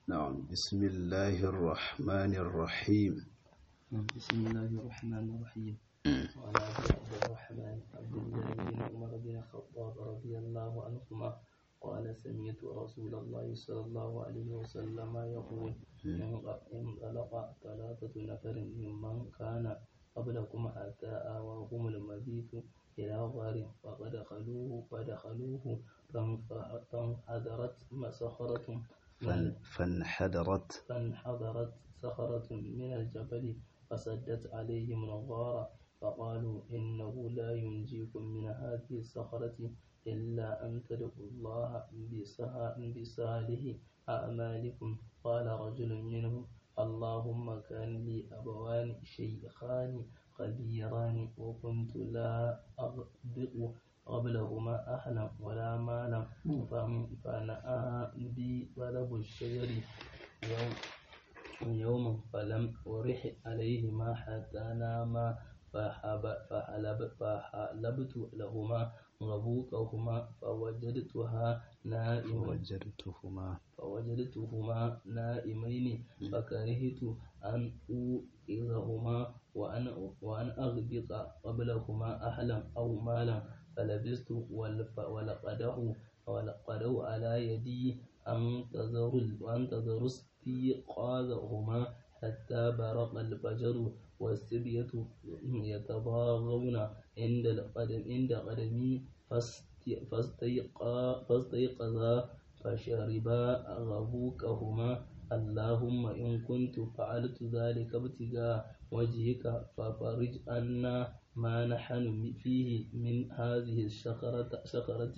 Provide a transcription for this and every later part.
نعم بسم الله الرحمن الرحيم بسم الله الرحمن الرحيم وعن ابي عبد الرحمن عبد الله بن عمر بن الخطاب رضي الله عنهما قال سمعت رسول الله صلى الله عليه وسلم يقول انطلق ثلاثة نفر ممن كان قبلكم حتى آواهم المبيت إلى غار فدخلوه فدخلوه فانحدرت صخرة فان- فانحدرت فانحدرت صخرة من الجبل فسدت عليهم الغار فقالوا إنه لا ينجيكم من هذه الصخرة إلا أن تدعوا الله بسها- بصالح أعمالكم قال رجل منهم اللهم كان لي أبوان شيخان كبيران وكنت لا أغبق قبلهما أهلا ولا مالا فم- فنأى بي طلب الشجر يوم يوما فلم أرح عليهما حتى ناما فحب- فحلب فحلبت لهما غبوكهما فوجدتها نائما وجدتهما فوجدتهما نائمين فكرهت أن أوئذهما وأن وأن أغبط قبلهما أهلا أو مالا فلبست والف- ولقده ولقده على يدي أنتظر وأنتظر استيقاظهما حتى برق الفجر والسبية يتضاغون عند القدم عند قدمي فاست- فاستيقا- فاستيقظا فشربا غبوكهما اللهم إن كنت فعلت ذلك ابتغاء وجهك ففرج عنا ما نحن فيه من هذه الشخرة شخرة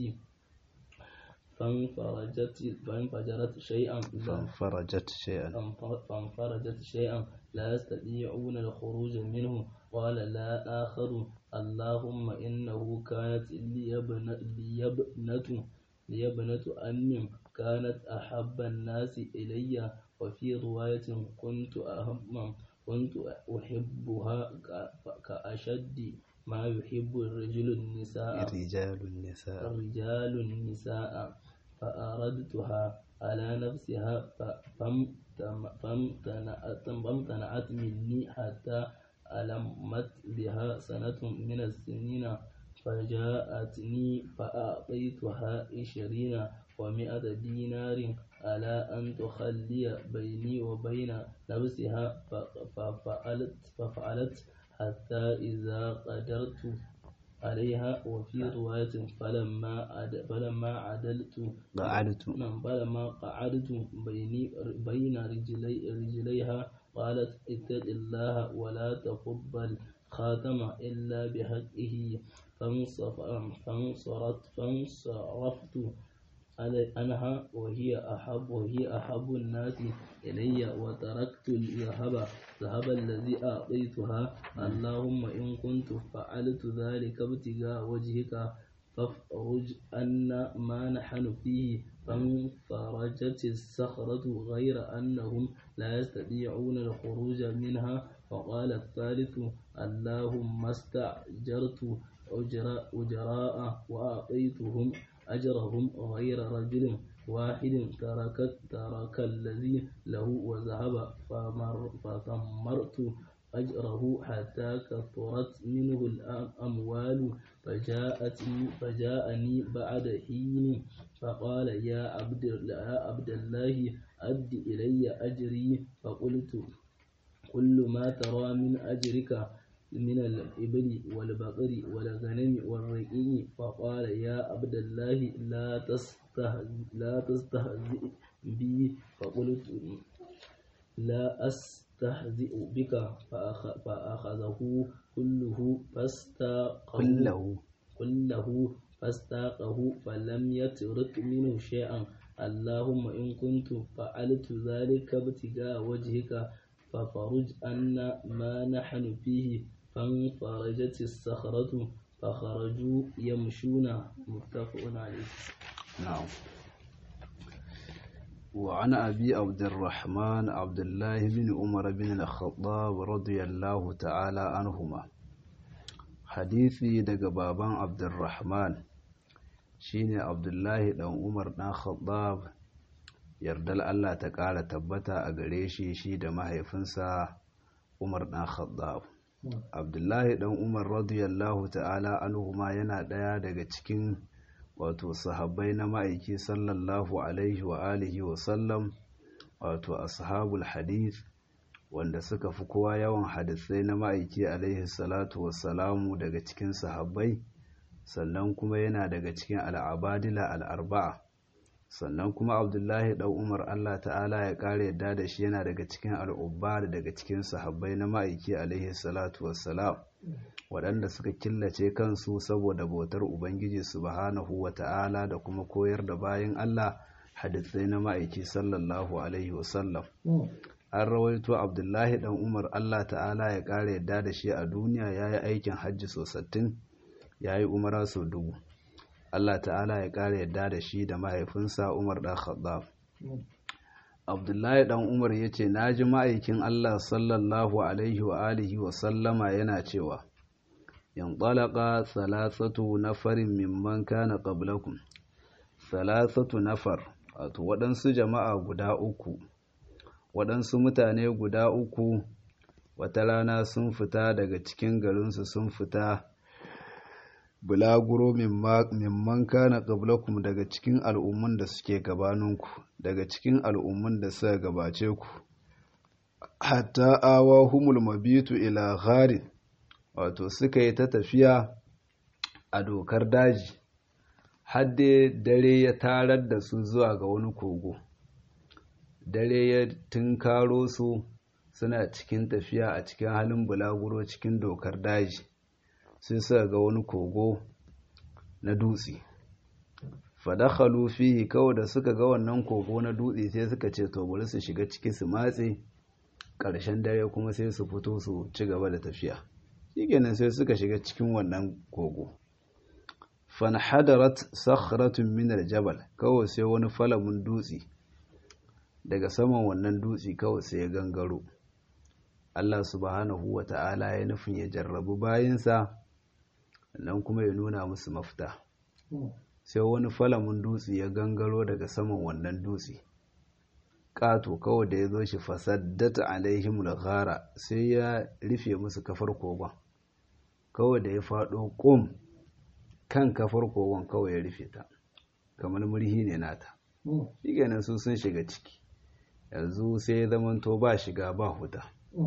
فانفرجت فانفجرت شيئا فانفرجت شيئا فانف- فانفرجت شيئا لا يستطيعون الخروج منه قال لا آخر اللهم إنه كانت لي ابن- لي ابنة لي ابنة أم كانت أحب الناس إلي وفي رواية كنت أهم كنت أحبها ك- كأشد ما يحب الرجل النساء رجال النساء الرجال النساء فأردتها على نفسها ف- فامتم- فامتنعت فامتنعت مني حتى ألمت بها سنة من السنين فجاءتني فأعطيتها عشرين ومائة دينار على أن تخلي بيني وبين نفسها ف- ففعلت ففعلت حتى إذا قدرت عليها وفي رواية فلما عد فلما عدلت قعدت نعم فلما قعدت بيني بين رجلي رجليها قالت اتق الله ولا تفض الخاتم إلا بحقه فانصف فانصرت فانصرفت علي- عنها وهي أحب وهي أحب الناس إلي وتركت الذهب ذهب الذي أعطيتها اللهم إن كنت فعلت ذلك ابتغاء وجهك فافرج عنا ما نحن فيه فانفرجت الصخرة غير أنهم لا يستطيعون الخروج منها وقال الثالث اللهم استأجرت أجراء أجراء وأعطيتهم أجرهم غير رجل واحد ترك ترك الذي له وذهب فمر فثمرت أجره حتى كثرت منه الأموال فجاءتني فجاءني بعد حين فقال يا عبد يا عبد الله أد إلي أجري فقلت كل ما ترى من أجرك من الإبل والبقر والغنم والرقيق فقال يا عبد الله لا تستهزئ لا تستهزئ بي فقلت لا أستهزئ بك فأخ- فأخذه كله فاستاقه كله كله فاستاقه فلم يترك منه شيئا اللهم إن كنت فعلت ذلك ابتغاء وجهك ففرج عنا ما نحن فيه فانفرجت الصخرة فخرجوا يمشون متفق عليه نعم وعن أبي عبد الرحمن عبد الله بن عمر بن الخطاب رضي الله تعالى عنهما حديثي daga baban Abdulrahman shine Abdullahi dan Umar dan Khattab yardal Allah ta ƙara tabbata a gare shi shi da mahaifinsa Umar ɗan Khattab Abdullahi ɗan Umar radiyallahu ta'ala anhuma yana ɗaya daga cikin wato sahabbai na ma'aiki sallallahu alaihi wa alihi wa sallam wato ashabul hadith wanda suka fi kowa yawan hadisai na ma'aiki alaihi salatu wassalamu daga cikin sahabbai sannan kuma yana daga cikin al'abadila al'arba'a sannan kuma abdullahi ɗan umar allah ta'ala ya ƙara yadda da shi yana daga cikin al'ubbar daga cikin sahabbai na ma'aiki alaihi salatu wassalam waɗanda suka killace kansu saboda bautar ubangiji subhanahu wa ta'ala da kuma koyar da bayan allah hadisai na ma'aiki sallallahu alaihi wasallam an rawaito abdullahi dan umar allah ta'ala ya ƙara yadda da shi a duniya ya yi aikin hajji sosattin ya yi umara sau dubu allah ta'ala ya ƙara yadda da shi da mahaifinsa umar ɗan khattab abdullahi dan umar ya ce na ji ma'aikin allah sallallahu alaihi wa alihi wa sallama yana cewa yan ɗalaka salasatu nafarin mimman kana qablakum salasatu nafar wato waɗansu jama'a guda uku waɗansu mutane guda uku wata rana sun fita daga cikin garinsu sun fita bulaguro mimman kana qablakum daga cikin al'ummun da suke gabaninku daga cikin al'ummun da suka gabace ku hatta awa humul mabitu ila gharin wato suka yi ta tafiya a dokar daji hadde dare ya tarar da su zuwa ga wani kogo dare ya tunkaro su suna cikin tafiya a cikin halin bulaguro cikin dokar daji sai suka ga wani kogo na dutse fadakhalu fihi kawai da suka ga wannan kogo na dutse sai suka ce to bari su shiga ciki su matse ƙarshen dare kuma sai su fito su ci gaba da tafiya shikenan sai suka shiga cikin wannan kogo fanhadarat sakhratun min aljabal kawai sai wani falamin dutse daga saman wannan dutse kawai sai ya gangaro Allah subhanahu wa ta'ala ya nufin ya jarrabu bayinsa nan kuma ya nuna musu mafita sai wani falamin dutse ya gangaro daga saman wannan dutse ƙato kawai da ya zo shi fasaddata alaihim ghara sai ya rufe musu kafar kogon kawai da ya faɗo ƙum kan kafar kogon kawai ya rufe ta kamar murhi ne nata shi kenan su sun shiga ciki yanzu sai ya zamanto ba shiga ba huta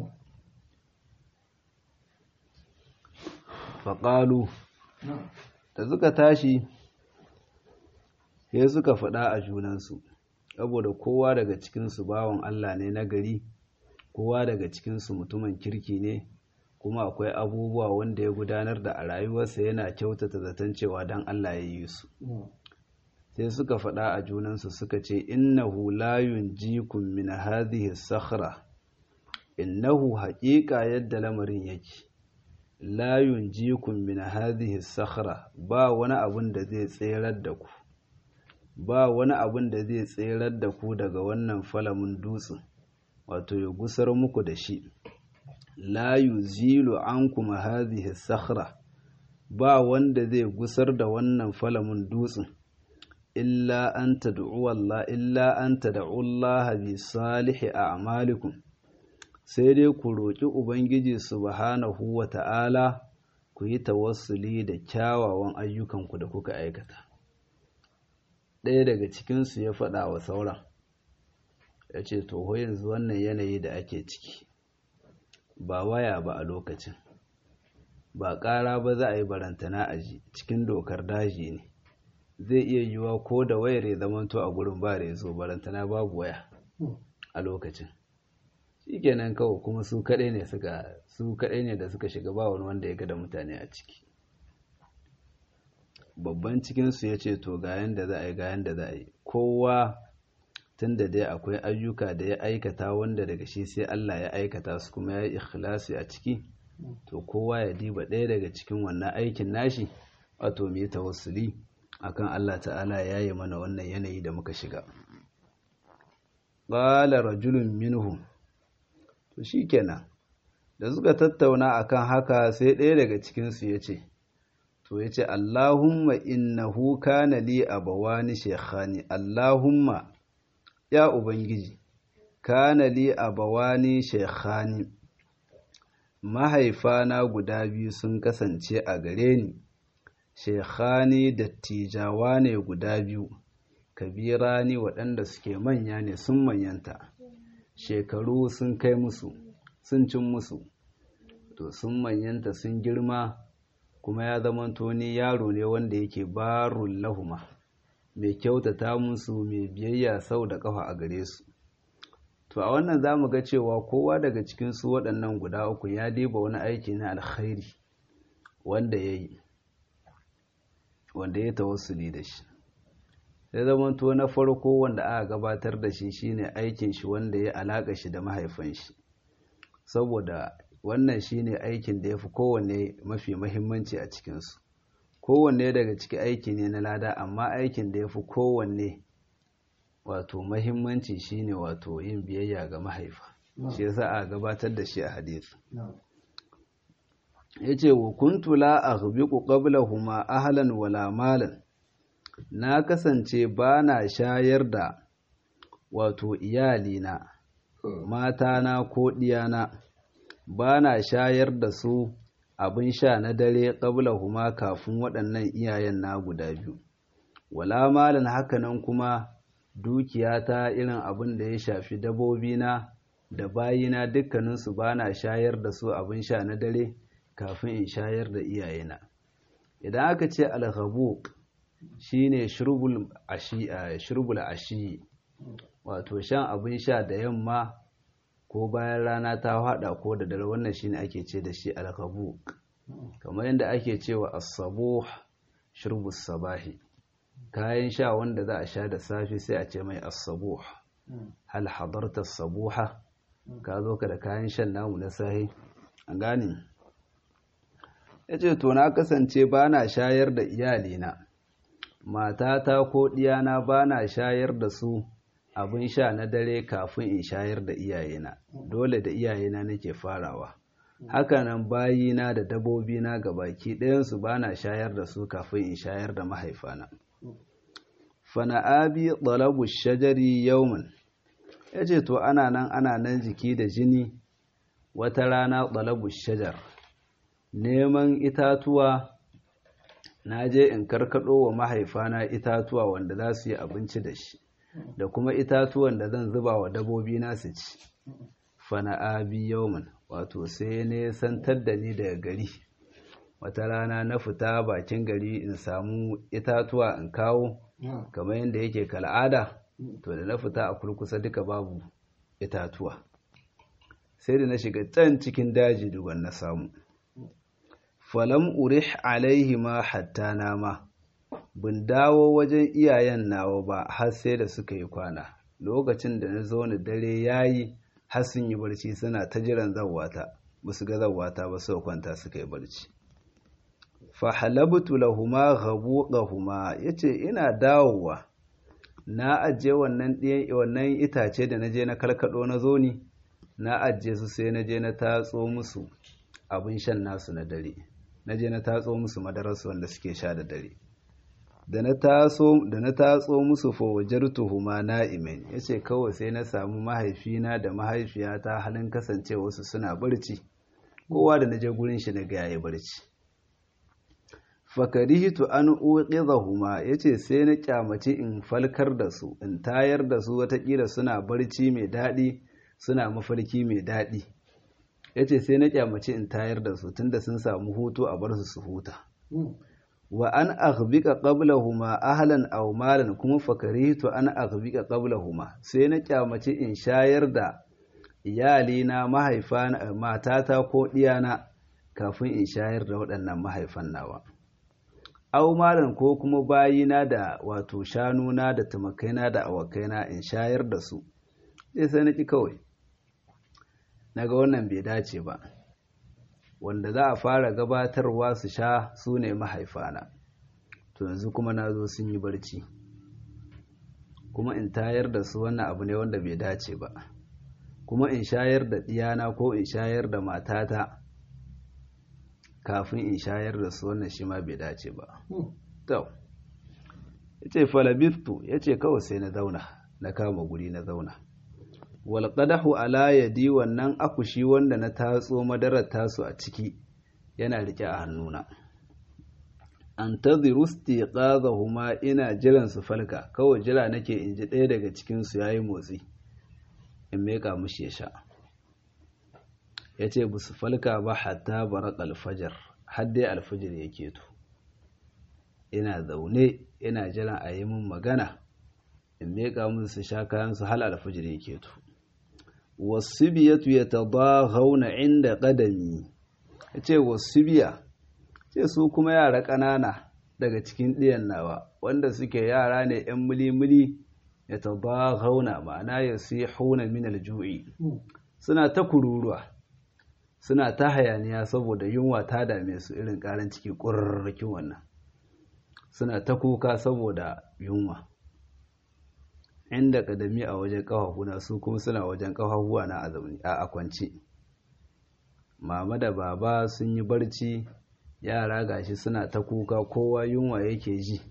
faƙalu da suka tashi sai suka faɗa a junansu saboda kowa daga cikinsu bawan Allah ne na gari kowa daga cikinsu mutumin kirki ne kuma akwai abubuwa wanda ya gudanar da a rayuwarsa yana kyautata zaton cewa don Allah ya yi su sai suka faɗa a junansu suka ce innahu la yunjikum min hadhihi sakhra innahu haƙiƙa yadda lamarin yake la yunjikum min hadhihi sakhra ba wani abun da zai tserar da ku ba wani abun da zai tserar da ku daga wannan falamin dutsen wato ya gusar muku da shi la yuzilu ankum hadhihi sakhra ba wanda zai gusar da wannan falamin dutsen illa an tad'u Allah illa an tad'u Allah bi salihi a'malikum sai dai ku roƙi ubangiji subhanahu wa ta'ala ku yi tawassuli da kyawawan ayyukanku da kuka aikata ɗaya daga cikinsu ya faɗa wa sauran ya ce to yanzu wannan yanayi da ake ciki ba waya ba a lokacin ba ƙara ba za a yi barantana a ji cikin dokar daji ne zai iya yiwuwa ko da wayar ya zamanto a gurin ba da zo barantana babu waya a lokacin shikenan kawai kuma su kaɗai ne suka su kaɗai ne da suka shiga ba wani wanda ya ga da mutane a ciki babban cikinsu ya ce to ga yanda za a yi ga yanda za a yi kowa tun da dai akwai ayyuka da ya aikata wanda daga shi sai Allah ya aikata su kuma ya yi ikhlasi a ciki to kowa ya diba ɗaya daga cikin wannan aikin nashi wato mu yi tawassuli akan Allah ta'ala ya yi mana wannan yanayi da muka shiga qala rajulun minhum to shikenan da suka tattauna akan haka sai ɗaya daga cikin su yace to yace Allahumma innahu kana li abawani shaykhani Allahumma ya ubangiji kana li abawani shekhani mahaifana guda biyu sun kasance a gare ni shekhani dattijawa ne guda biyu kabirani waɗanda suke manya ne sun manyanta shekaru sun kai musu sun cin musu to sun manyanta sun girma kuma ya zamanto ni yaro ne wanda yake barun lahuma mai kyautata musu mai biyayya sau da ƙafa a gare su to a wannan za mu ga cewa kowa daga cikinsu waɗannan guda uku ya diba wani aiki na alkhairi wanda ya yi wanda ya tawassuli da shi ya zamanto na farko wanda aka gabatar da shi shine aikin shi wanda ya alaka shi da mahaifan shi saboda wannan shine aikin da ya fi kowanne mafi mahimmanci a cikinsu kowanne daga ciki aiki ne na lada amma aikin da ya fi kowanne wato mahimmanci shine wato yin biyayya ga mahaifa shi yasa a gabatar da shi a hadisi yace wa kuntu la aghbiqu qablahuma ahlan wala malan na kasance ba na shayar da wato iyalina matana ko ɗiyana ba na shayar da su abin sha na dare huma kafin waɗannan iyayen na guda biyu wala malan hakanan kuma dukiyata irin abin da ya shafi dabobina da bayina dukkaninsu ba na shayar da su abin sha na dare kafin in shayar da iyayena idan aka ce alhabuk shine shurbul ashi shurbul ashi wato shan abin sha da yamma ko bayan rana ta hada ko da dare wannan shine ake ce da shi alhabuk kamar yadda ake cewa as-sabuh shurbus sabahi kayan sha wanda za a sha da safe sai a ce mai as-sabuh hal hadarta as-sabuha ka zo ka da kayan shan namu na sahi an gane yace to na kasance bana shayar da iyalina matata ko ɗiyana ba na shayar da su abin sha na dare kafin in shayar da iyayena dole da iyayena nake farawa hakanan bayina da dabobina ga baki ɗayansu ba na shayar da su kafin in shayar da mahaifana fana'abi ɗalabu shajari yaumin ya ce to ana nan ana nan jiki da jini wata rana ɗalabu shajar neman itatuwa na je in karkaɗo wa mahaifana itatuwa wanda za su yi abinci da shi da kuma itatuwan da zan zuba wa dabobi na su ci fana'abi yaumin wato sai ne santar da ni daga gari wata rana na fita bakin gari in samu itatuwa in kawo kamar yadda yake kal'ada to da na fita a kurkusa duka babu itatuwa sai da na shiga can cikin daji duban na samu falam urih alaihi ma hatta nama bin dawo wajen iyayen nawa ba har sai da suka yi kwana lokacin da na zo ni dare yayi har sun yi barci suna ta jiran zawata ba su ga zawata ba sau kwanta suka yi barci fahalabtu lahuma ghabuqahuma yace ina dawowa na ajiye wannan wannan itace da naje na karkado na zo ni na ajiye su sai naje na tatso musu abin shan nasu na dare naje na tatso musu madararsu wanda suke sha da dare da na taso da na tatso musu fa wajartuhuma na'imin yace kawai sai na samu mahaifina da mahaifiyata halin kasancewa su suna barci kowa da naje gurin shi na ga yayi barci fakarihitu an uqidhahuma yace sai na kyamaci in falkar da su in tayar da su watakila suna barci mai daɗi suna mafarki mai daɗi yace sai na kyamaci in tayar da su tunda sun samu hutu a bar su su huta wa an aghbika qablahuma ahlan aw malan kuma fakarihitu an aghbika qablahuma sai na kyamaci in shayar da iyalina mahaifana matata ko diyana kafin in shayar da waɗannan mahaifan nawa au malan ko kuma bayina da wato shanuna da tumakaina da awakaina in shayar da su sai sai na ki kawai naga wannan bai dace ba wanda za a fara gabatarwa su sha su ne mahaifana to yanzu kuma na zo sun yi barci kuma in tayar da su wannan abu ne wanda bai dace ba kuma in shayar da ɗiyana ko in shayar da matata kafin in shayar da su wannan shi ma bai dace ba to yace falabistu yace kawai sai na zauna na kama guri na zauna wal qadahu ala yadi wannan akushi wanda na tatso madarar tasu a ciki yana rike a hannuna antadhiru istiqadhahuma ina jiran su falka kawai jira nake in ji ɗaya daga cikin su yayi motsi in meka mushi ya sha yace bu su falka ba hatta baraq alfajar har dai alfajir yake to ina zaune ina jiran a yi min magana in meka musu su sha kayan su hal alfajir yake to wasibiyatu yatadaghawna inda qadami yace wasibiya ce su kuma yara ƙanana daga cikin ɗiyan nawa wanda suke yara ne ‘yan muli-muli ya taba hauna ma'ana ya su hauna minal ju'i suna ta kururuwa suna ta hayaniya saboda yunwa ta dame su irin ƙaran ciki ƙurarrakin wannan suna ta kuka saboda yunwa inda ƙadami a wajen ƙafafuna su kuma suna wajen ƙafafuwa na a kwance mama da baba sun yi barci yara gashi suna ta kuka kowa yunwa yake ji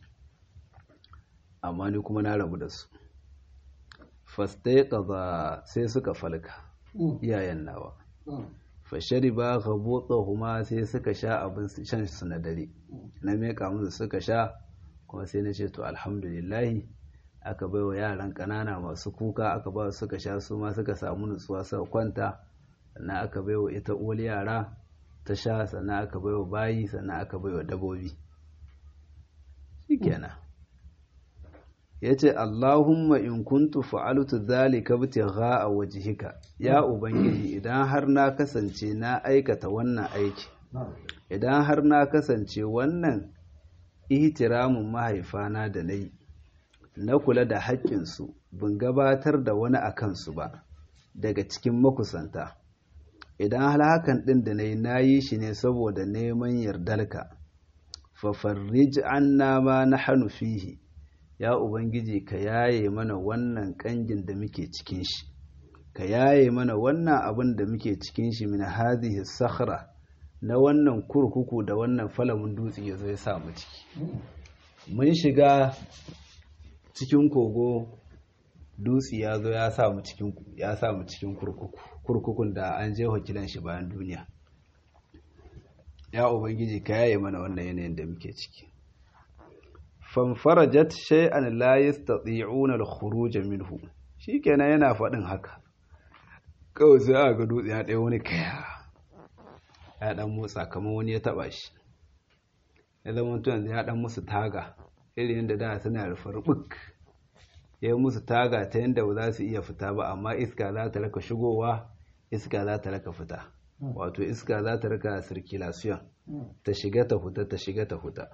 amma ni kuma na rabu da su fastai kaza sai suka falka iyayen nawa fashari ba ka botsa huma sai suka sha abin shan su na dare na meka musu suka sha kuma sai na ce to alhamdulillahi aka bai wa yaran ƙanana masu kuka aka ba suka sha su ma suka samu nutsuwa suka kwanta sannan aka bai wa ita uwar yara ta sha sannan aka baiwa bayi sannan aka baiwa dabobi shikenan yace Allahumma in kuntu fa'altu dhalika ibtigha'a wajhika ya ubangiji idan har na kasance na aikata wannan aiki idan har na kasance wannan ihtiramin mahaifana da nayi na kula da haƙƙinsu bin gabatar da wani a kansu ba daga cikin makusanta idan hal hakan ɗin da na yi na yi shi ne saboda neman yardarka fafarrij anna ma na hannu fihi ya ubangiji ka yaye mana wannan ƙangin da muke cikin shi ka yaye mana wannan abin da muke cikin shi min hadhihi sakhra na wannan kurkuku da wannan falamin dutse ya zo ya sa mu ciki mun shiga cikin kogo dutse ya zo ya sa mu cikin ya sa mu cikin kurkuku kurkukun da an je wakilan shi bayan duniya ya ubangiji ka yaye mana wannan yanayin da muke ciki fanfarajat shay'an la yastati'una al-khuruj minhu shikenan yana faɗin haka kawai sai aka ga dutse ya ɗaya wani kaya ya dan motsa kamar wani ya taba shi ya zama mutum ya dan musu taga irin yadda da suna rufe rubuk ya yi musu taga ta yadda ba za su iya fita ba amma iska za ta raka shigowa iska za ta raka fita wato iska za ta raka circulation ta shiga ta huta ta shiga ta huta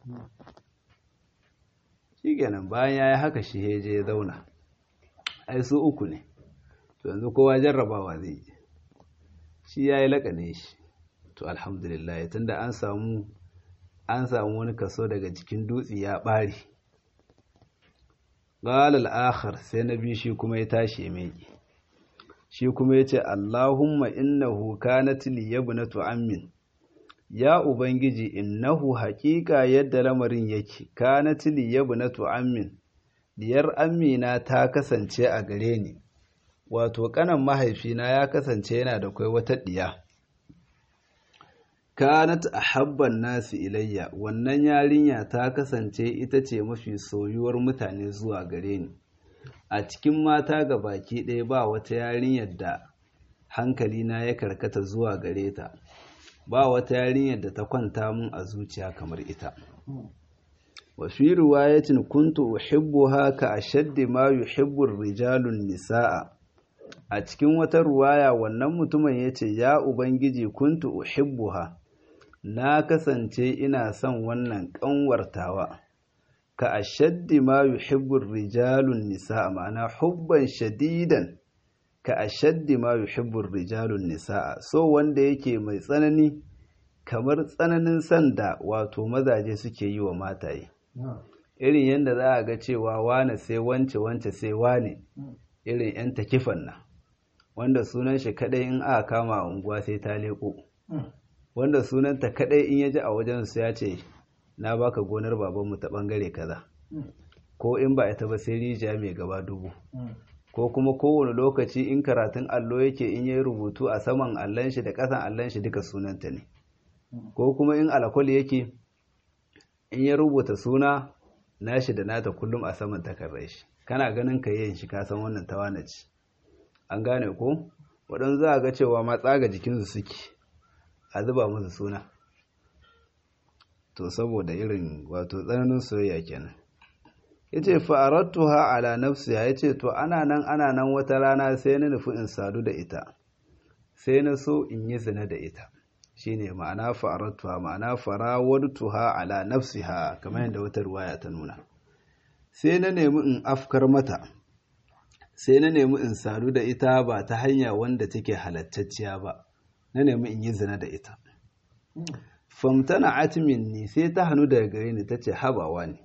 shi kenan bayan ya yi haka shi je ya zauna ai su uku ne to yanzu kowa jarrabawa zai yi shi ya yi laƙane shi to alhamdulillah tunda an samu an samu wani kaso daga jikin dutse ya ɓare ƙalal akhar sai na biyu shi kuma ya tashi mai shi kuma ya ce allahumma innahu kanat li yabnatu ammin ya ubangiji innahu haƙiƙa yadda lamarin yake kanat li yabnatu ammin diyar amina ta kasance a gare ni wato kanan mahaifina ya kasance yana da kai wata diya kanat ahabban nasi ilayya wannan yarinya ta kasance ita ce mafi soyuwar mutane zuwa gare ni a cikin mata ga baki ɗaya ba wata yarinyar da hankalina ya karkata zuwa gare ta ba wata yarinyar da ta kwanta mun a zuciya kamar ita wa fi riwayatin kuntu uhibbuha ka ashaddi ma yuhibbu rijalun nisaa a cikin wata ruwaya wannan mutumin yace ya ubangiji kuntu uhibbuha na kasance ina son wannan ƙanwartawa ka ashaddi ma yuhibbu rijalun nisa ma'ana hubban shadidan ka ashaddi ma yuhibbu rijalun nisa so wanda yake mai tsanani kamar tsananin son da wato mazaje suke yi wa mataye irin yadda za a ga cewa wane sai wance wance sai wane irin 'yan takifan nan wanda sunan shi kadai in aka kama a unguwa sai ta leko wanda sunanta kadai in ya ji a wajen su ya ce na baka gonar babanmu ta bangare kaza ko in ba ita ba sai rijiya mai gaba dubu ko kuma kowane lokaci in karatun allo yake in yi rubutu a saman allon shi da ƙasan allon shi duka sunanta ne ko kuma in alakwal yake in ya rubuta suna nashi da nata kullum a saman takarar shi kana ganin ka yin shi kasan wannan tawana ce an gane ko waɗansu za a ga cewa ma tsaga jikinsu suke a zuba musu suna to saboda irin wato tsananin soyayya kenan yace fa'arattuha ala nafsiha yace to ana nan ana nan wata rana sai na nufi in sadu da ita sai na so in yi zina da ita shine ma'ana fa'arattuha ma'ana farawadtuha ala nafsiha kamar yadda wata ruwaya ta nuna sai na nemi in afkar mata sai na nemi in sadu da ita ba ta hanya wanda take halattacciya ba na nemi in yi zina da ita famtana atimin ni sai ta hannu daga gare ni ta ce habawa ne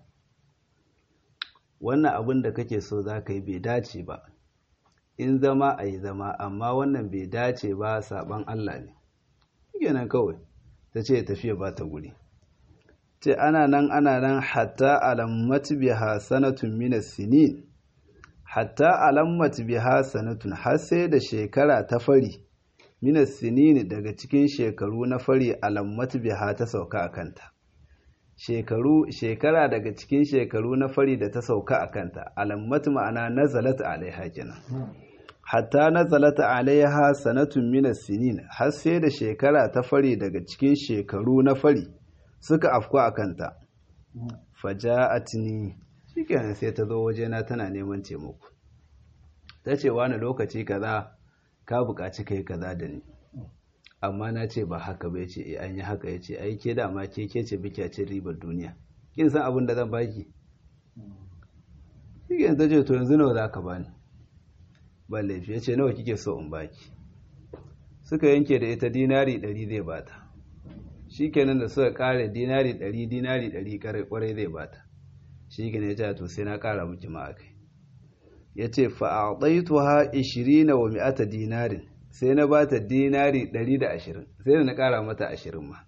wannan abin da kake so za ka yi bai dace ba in zama a yi zama amma wannan bai dace ba saban Allah ne kenan kawai ta ce tafiya ba ta guri ce ana nan ana nan hatta alammat biha sanatun minas sinin hatta alammat biha sanatun har sai da shekara ta fari minas sinin daga cikin shekaru na fari alammat biha ta sauka a kanta shekaru shekara daga cikin shekaru na fari da ta sauka a kanta alammat ma'ana nazalat alaiha kenan hatta nazalat alaiha sanatun minas sinin har sai da shekara ta fari daga cikin shekaru na fari suka afku a kanta faja'atni shikenan sai ta zo wajena tana neman taimako ta ce wani lokaci kaza ka buƙaci kai kaza da ni amma na ce ba haka ba ce an yi haka ya ce ai ke dama ke ke ce biki cin ribar duniya kin san abin da zan baki shikenan ta ce to yanzu nawa za ka bani ba laifi ya ce nawa kike so in baki suka yanke da ita dinari ɗari zai bata shi kenan da suka kare dinari ɗari dinari ɗari kwarai zai bata shi kenan ya ce to sai na kara miki ma akai ya ce fa'aɗaitu ha ishirina wa mi'ata dinarin sai na bata dinari ɗari da ashirin sai na kara mata ashirin ma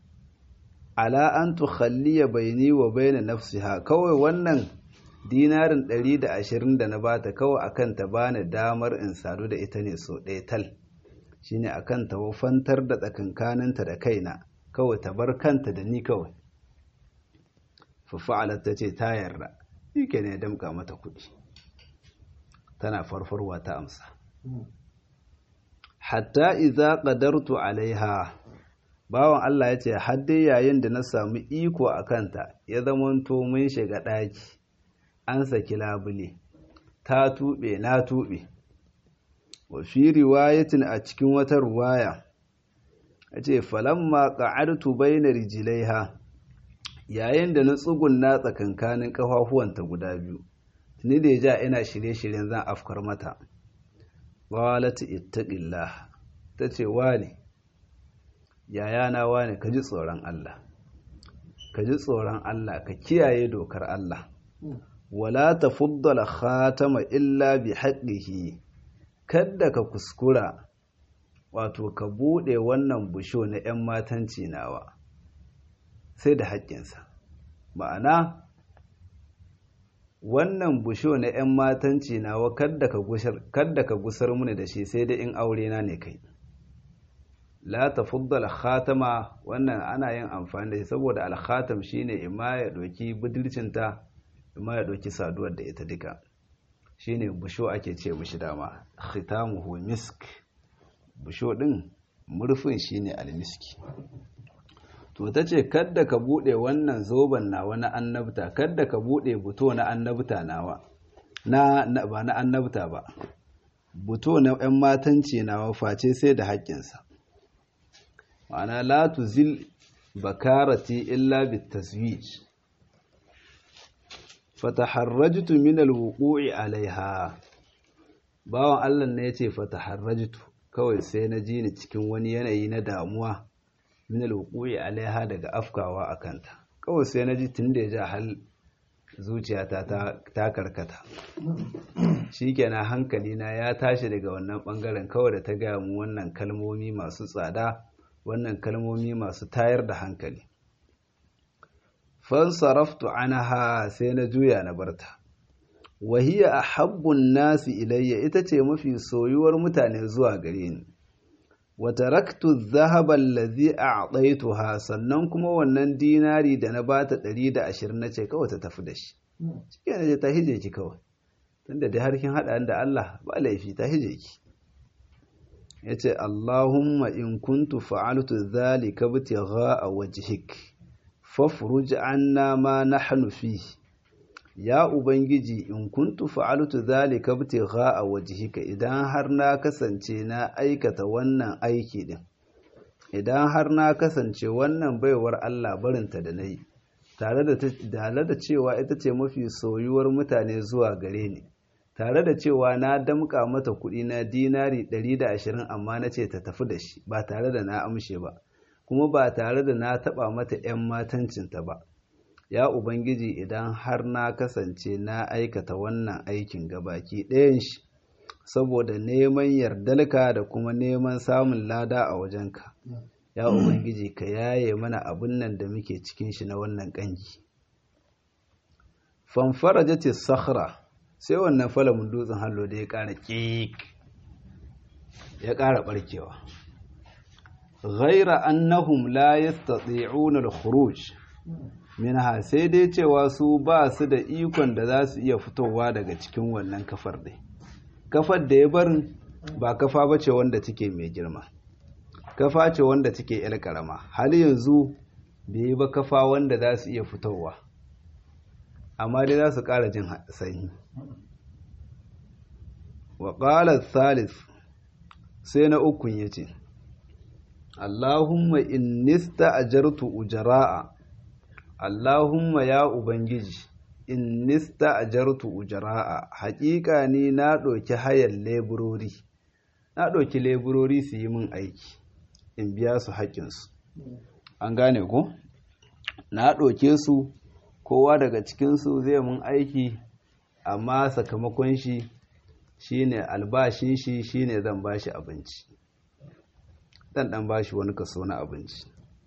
ala an tukhalliya baini wa baina nafsiha kawai wannan dinarin ɗari da ashirin da na bata kawai akan ta bani damar in sadu da ita ne so ɗaya tal shine akan ta wafantar da tsakankaninta da kaina kawai ta bar kanta da ni kawai fafa'alar ta ce ta yarda shi ke ne damka mata kuɗi tana farfarwa ta amsa hatta iza qadartu alaiha bawan Allah ya ce hadde yayin da na samu iko a kanta ya zamanto mun shiga ɗaki an saki labule ta tuɓe na tuɓe wa fi riwayatin a cikin wata ruwaya a ce falamma ƙa'artu baina rijilaiha yayin da na tsugunna tsakankanin ƙafafuwanta guda biyu tuni da ja ina shirye-shiryen zan afkar mata qalat ittaqillah tace wani yayana wani ka ji tsoron Allah ka ji tsoron Allah ka kiyaye dokar Allah wala tafuddala khatama illa bi haqqihi kadda ka kuskura wato ka bude wannan busho na 'yan matanci nawa sai da haƙƙinsa ma'ana wannan busho na 'yan matanci nawa kadda ka gusar muni da shi sai dai in aure na ne kai la tafuddal khatama wannan ana yin amfani da shi saboda alkhatam shine imma ya doki budurcinta imma ya doki saduwar da ita duka shine busho ake ce mishi dama khitamuhu misk busho din murfin shine almiski to ta ce kadda ka bude wannan zoben nawa na annabta kadda ka bude buto na annabta nawa na ba na annabta ba buto na 'yan matanci nawa face sai da haƙƙinsa ma'ana la tuzil bakarati illa bitaswij fataharrajtu min alwuqu'i alaiha bawan Allah ne yace fataharrajtu kawai sai na ji ni cikin wani yanayi na damuwa min alwuqu'i alaiha daga afkawa akanta kawai sai na ji tunda ya ja hal zuciyata ta karkata shikenan hankali na ya tashi daga wannan bangaren kawai da ta gaya mu wannan kalmomi masu tsada wannan kalmomi masu tayar da hankali fansaraftu anha sai na juya na barta wahiya a habbun nasi ilayya ita ce mafi soyuwar mutane zuwa gare ni wata raktu zahaban lazi a ha sannan kuma wannan dinari da na bata ɗari da ashirin na ce kawai ta tafi da shi cikin na ce ta hije ki kawai tunda da harkin haɗa da Allah ba laifi ta hije ki ya ce Allahumma in kuntu fa'altu zalika bitigha a wajhik fafruj anna ma nahnu fihi ya ubangiji in kuntu fa'altu zalika bitigha a wajhika idan har na kasance na aikata wannan aiki din idan har na kasance wannan baiwar Allah barinta da nayi tare da tare da cewa ita ce mafi soyuwar mutane zuwa gare ni tare da cewa na damƙa mata kuɗi na dinari 120 amma na ce ta tafi da shi ba tare da na amshe ba kuma ba tare da na taɓa mata 'yan matancinta ba ya ubangiji idan har na kasance na aikata wannan aikin gabaki ɗayan shi saboda neman yardalka da kuma neman samun lada a wajenka ya ubangiji ka yaye mana abin nan da muke cikin shi na wannan ƙangi fanfara jace sakhra sai wannan falamin dutsen hallo da ya ƙara ƙiƙ ya ƙara ɓarkewa ghaira annahum la yastati'una al-khuruj minha sai dai cewa su ba su da ikon da za su iya fitowa daga cikin wannan kafar dai kafar da ya barin ba kafa ba ce wanda take mai girma kafa ce wanda take yar karama har yanzu bai yi ba kafa wanda za su iya fitowa amma dai za su ƙara jin sanyi wa ƙalar thalith sai na ukun ya ce Allahumma in nista ajartu ujara'a Allahumma ya Ubangiji in nista ajartu ujara'a haƙiƙa ni na ɗauki hayar leburori na ɗauki leburori su yi min aiki in biya su haƙƙinsu an gane ko na ɗauke su kowa daga cikinsu zai mun aiki amma sakamakon shi shine albashin shi shine zan bashi abinci dan dan bashi wani kaso na abinci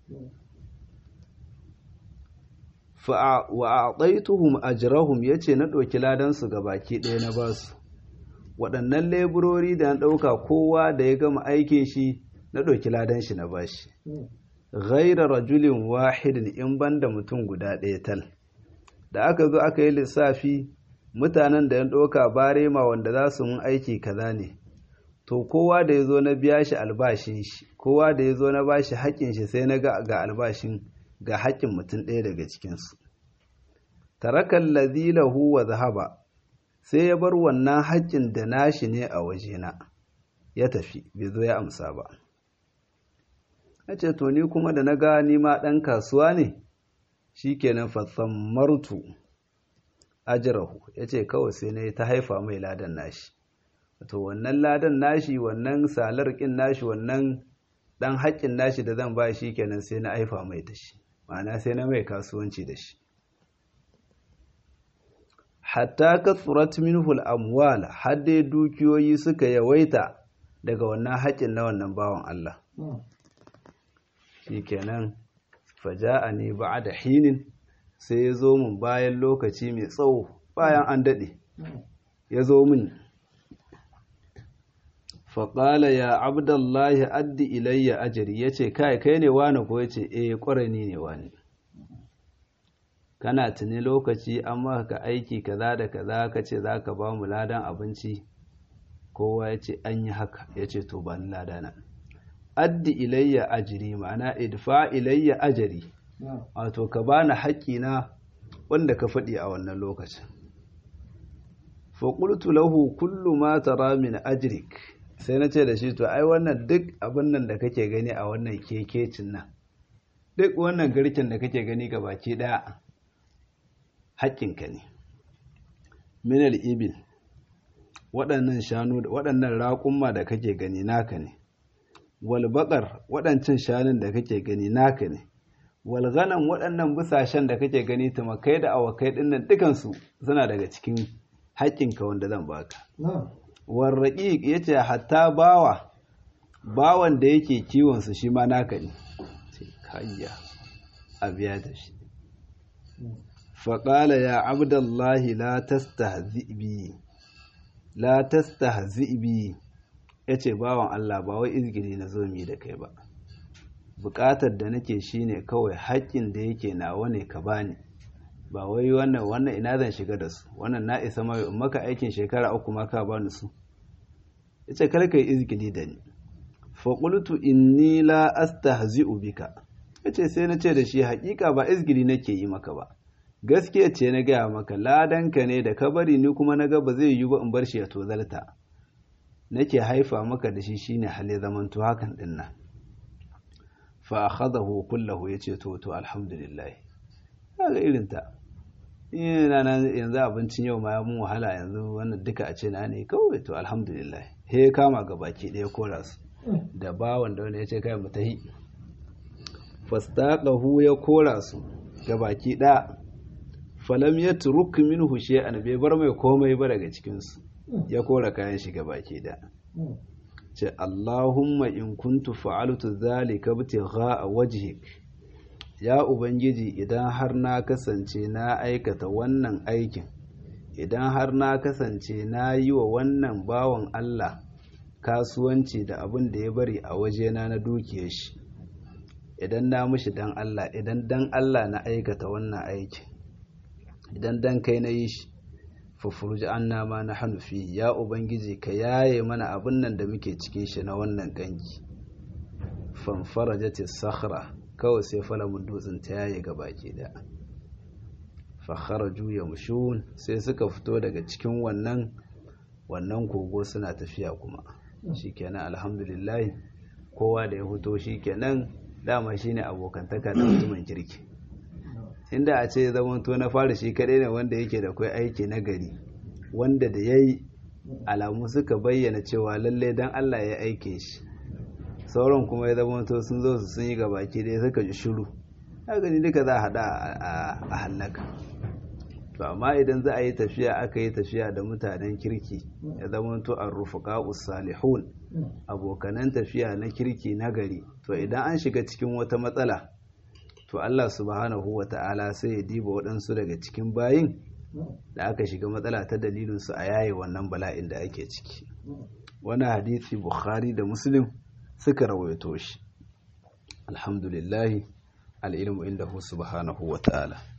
fa wa a'taituhum ajrahum yace na ɗauki ladan su baki ɗaya na basu waɗannan leburori da na ɗauka kowa da ya gama aikin shi na ɗauki ladan shi na bashi ghaira rajulin wahidin in banda mutum guda ɗaya tal da aka zo aka yi lissafi mutanen da ya ɗauka barema wanda za su mun aiki kaza ne to kowa da ya zo na biya shi albashin shi kowa da ya zo na ba shi haƙƙin shi sai na ga albashin ga haƙƙin mutum ɗaya daga cikinsu tarakan lazilahu wa zahaba sai ya bar wannan haƙƙin da nashi ne a wajena ya tafi bai zo ya amsa ba a ce to ni kuma da na ga ni ma ɗan kasuwa ne shi kenan martu ajirahu ya ce kawai sai na ta haifa mai ladan nashi to wannan ladan nashi wannan salar ƙin nashi wannan ɗan haƙƙin nashi da zan ba shi kenan sai na haifa mai da shi ma'ana sai na mai kasuwanci da shi hatta ka tsurat minhul amwal har dai dukiyoyi suka yawaita daga wannan haƙƙin na wannan bawan Allah shi kenan faja'a ne ba da hinin sai ya zo min bayan lokaci mai tsawo bayan an daɗe ya zo min faƙala ya abdullahi addi ilayya ajiri ya ce kai kai ne wani ko ya ce eh ƙwarani ne wani kana tuni lokaci an maka ka aiki kaza da kaza ka ce za ka ba mu ladan abinci kowa ya ce an yi haka ya ce to ba ni ladana addi ilayya ajiri ma'ana idfa ilayya ajiri wato ka bani haƙƙina wanda ka faɗi a wannan lokacin faƙultu lahu kullu ma tara min ajrik sai na ce da shi to ai wannan duk abin nan da kake gani a wannan kekecin nan duk wannan garken da kake gani ga baki ɗaya haƙƙinka ne minal ibil waɗannan shanu waɗannan raƙumma da kake gani naka ne walbaƙar waɗancan shanun da kake gani naka ne walganan waɗannan busashen da kake gani tumakai da awakai ɗinnan dukansu suna daga cikin haƙƙinka wanda zan baka warraƙi ya ce hatta bawa bawan da yake kiwonsu shi ma naka ne sai kayya a biya da shi faƙala ya abdullahi la tastahzi bi la tastahzi bi yace bawan Allah ba wai izgiri na zo mi da kai ba buƙatar da nake shine kawai haƙƙin da yake nawa ne ka bani ba wai wannan wannan ina zan shiga da su wannan na isa mai maka aikin shekara uku ma ka bani su yace kar kai izgili da ni fa qultu inni la astahzi'u bika yace sai na ce da shi haƙiƙa ba izgili nake yi maka ba gaskiya ce na gaya maka ladanka ne da ka bari ni kuma na ga ba zai yi ba in bar shi ya tozalta nake haifa maka da shi shine hali zamanto hakan din nan fa akhadahu kullahu yace to to alhamdulillah kaga irin ta ina nan yanzu abincin yau ma ya mun wahala yanzu wannan duka a ce na ne kawai to alhamdulillah he kama ga baki ɗaya kora su da bawan da wanda ya ce kai mu tahi fastaqahu ya kora su ga baki ɗaya falam yatruk minhu shay'an bai bar mai komai ba daga cikin su ya kora kayan shi ga baki ɗaya ce Allahumma in kuntu fa'altu zalika ibtigha'a wajhik ya ubangiji idan har na kasance na aikata wannan aikin idan har na kasance na yi wa wannan bawan Allah kasuwanci da abin da ya bari a wajena na dukiyar shi idan na mushi dan Allah idan dan Allah na aikata wannan aikin idan dan kai na yi shi fufurji an nama na hannufi ya ubangiji ka yaye mana abin nan da muke cikin shi na wannan gangi fanfara jati sakhra kawai sai falamin dutsen ta yaye ga baki da fakhara juya mushun sai suka fito daga cikin wannan wannan kogo suna tafiya kuma shikenan alhamdulillah kowa da ya fito shikenan dama shine abokantaka da mutumin kirki inda a ce zaman to na fara shi kadai ne wanda yake da kai aiki na gari wanda da yayi alamu suka bayyana cewa lalle dan Allah ya aike shi sauran kuma ya zama to sun zo su sun yi gabaki dai suka ji shiru haka ni duka za a hada a hallaka to amma idan za a yi tafiya aka yi tafiya da mutanen kirki ya zama to an rufuka salihun abokanan tafiya na kirki na gari to idan an shiga cikin wata matsala to Allah subhanahu wa ta'ala sai ya diba waɗansu daga cikin bayin da aka shiga matsala ta dalilinsu a yaye wannan bala'in da ake ciki wani hadisi bukhari da muslim suka rawaito shi alhamdulillahi al'ilmu inda subhanahu wa ta'ala